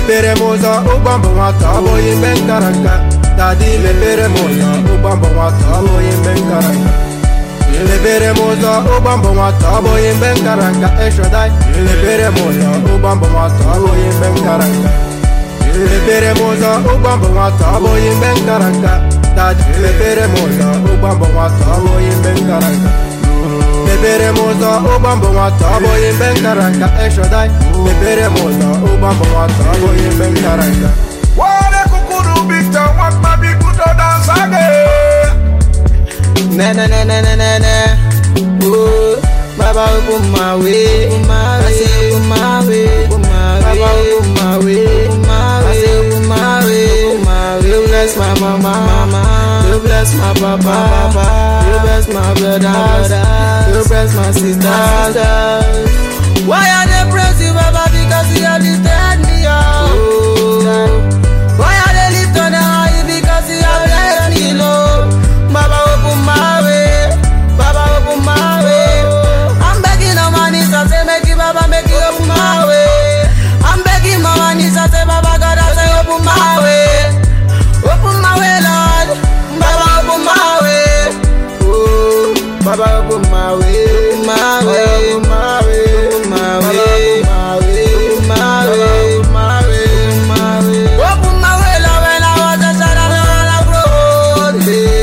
mepere m ụzọ ụgbọ mbụ nwata ọ bụghị mgbe m kara nka dadi mepere m ụzọ ụgbọ mbụ nwata ọ bụghị mgbe m kara nka mepere m ụzọ ụgbọ mbụ nwata ọ bụghị mgbe m kara nka eshodai mepere m ụzọ ụgbọ mbụ nwata ọ bụghị mgbe m kara nka mepere m ụzọ ụgbọ mbụ nwata ọ bụghị mgbe m kara nka dadi mepere m ụzọ ụgbọ mbụ nwata ọ bụghị mgbe m kara nka mepere m ụzọ ụgbọ mbụ nwata ọ bụghị mgbe m kara nka eshodai mepere m ụzọ ụgbọ mbụ nwata ọ bụghị mgbe m kara nka Wale kukuru bita wakma bikudo dance again. Na na na na na na na. Oh, Baba open my way, open my way, I say open my way, open my way. Baba open my way, open my way, I say open my way, open my way. You bless my mama, mama. You bless my papa, papa. You bless my brothers, you bless my sisters. Why are they praise you, Baba? Because you have lifted me up. Why are they lift on the high? Because you have blessed me low. Baba open my way, Baba open my way. I'm begging on my knees, I say make it, Baba make it open my way. I'm begging on my knees, I say Baba God, I say open my way, open my way, Lord. Baba open my way, oh, Baba open my way, open my way, open my way, open my way, my way, open my way, my way, my way. Open my way, Lord, when I was a child, I was a grown.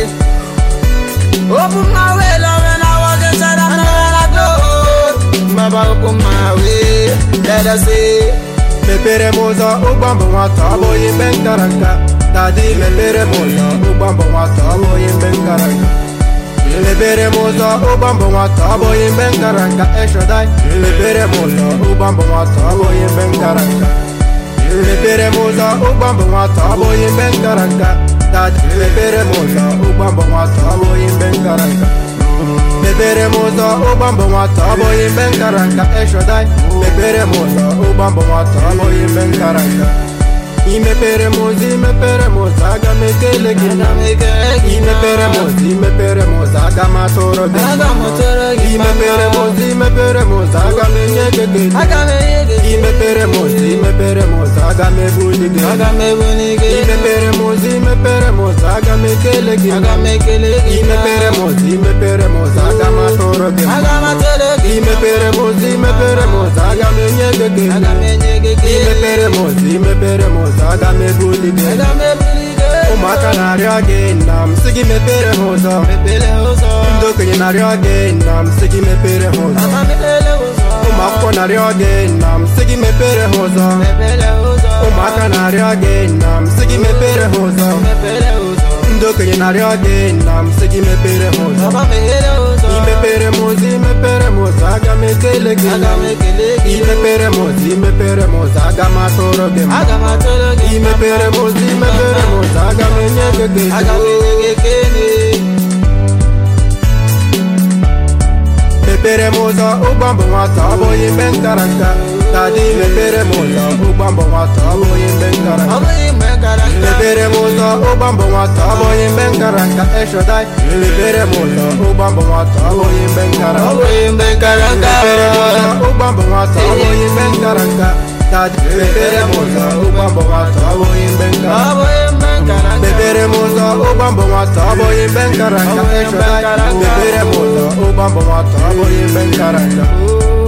Open my way, Lord, when I was a child, I was a grown. Baba, open my way, let us see. mepere m ụzọ ụgbọ mbụ nwata ọ bụghị mgbe m kara nka dadi mepere m ụzọ ụgbọ mbụ nwata ọ bụghị mgbe m kara nka mepere m ụzọ ụgbọ mbụ nwata ọ bụghị mgbe m kara nka eshodai mepere m ụzọ ụgbọ mbụ nwata ọ bụghị mgbe m kara nka mepere m ụzọ ụgbọ mbụ nwata ọ bụghị mgbe m kara nka dadi mepere m ụzọ ụgbọ mbụ nwata ọ bụghị mgbe m kara nka mepere m ụzọ ụgbọ mbụ nwata ọ bụghị mgbe m kara nka eshodai mepere m ụzọ ụgbọ mbụ nwata ọ bụghị mgbe m kara nka imepere m ụzọ imepere m ụzọ aga m ekele gị nna m imepere m ụzọ imepere m ụzọ aga m atụrụ gị Aga m atụrụ gị mma. imepere m ụzọ imepere m ụzọ aga m enye gị ekele Aga m enye gị imepere m ụzọ imepere m ụzọ aga m ebuli gị Aga m ebuli gị imepere m ụzọ imepere m ụzọ aga m ekele gị Aga m ekele gị imepere m ụzọ imepere m ụzọ aga m atụrụ gị Aga m atụrụ gị imepere m ụzọ imepere m ụzọ aga m enye gị ekele Aga m enye gị ekele imepere m ụzọ imepere m ụzọ aga m ebuli gị Aga m ebuli gị ụmụaka na-arịọ gị nna m sị gị mepere ha ụzọ Mepele ụzọ ndị okenye na-arịọ gị nna m sị gị mepere ha ụzọ Mama mepele ụzọ ụmụ akwụkwọ na-arịọ gị nna m sị gị mepere ha ụzọ Mepele ụzọ ụmụaka na-arịọ gị nna m sị gị mepere ha ụzọ Mepele ụzọ ndị okenye na-arịọ gị nna m sị gị mepere ha ụzọ Mama mepele ụzọ imepere m ụzọ imepere m ụzọ aga m ekele gị Aga m ekele gị imepere m ụzọ imepere m ụzọ aga m atụrụ gị mma Aga m atụrụ gị imepere m ụzọ imepere m ụzọ aga m enye gị ekele Aga m enye gị ekele mepere m ụzọ ụgbọ mbụ nwata ọ bụghị mgbe m kara nka dadi mepere m ụzọ ụgbọ mbụ nwata ọ bụghị mgbe m kara Ọ nka bụghị mgbe gara nka mepere m ụzọ ụgbọ mbụ nwata ọ bụghị mgbe m kara nka eshodai mepere m ụzọ ụgbọ mbụ nwata ọ bụghị mgbe m kara Ọ nka bụghị mgbe gara nka mepere m ụzọ ụgbọ mbụ nwata ọ bụghị mgbe m kara nka dadi mepere m ụzọ ụgbọ mbụ nwata ọ bụghị mgbe m kara Ọ nka bụghị mgbe gara nka mepere m ụzọ ụgbọ mbụ nwata ọ bụghị mgbe m kara nka eshodai mepere m ụzọ ụgbọ mbụ nwata ọ bụghị mgbe m kara nka Oh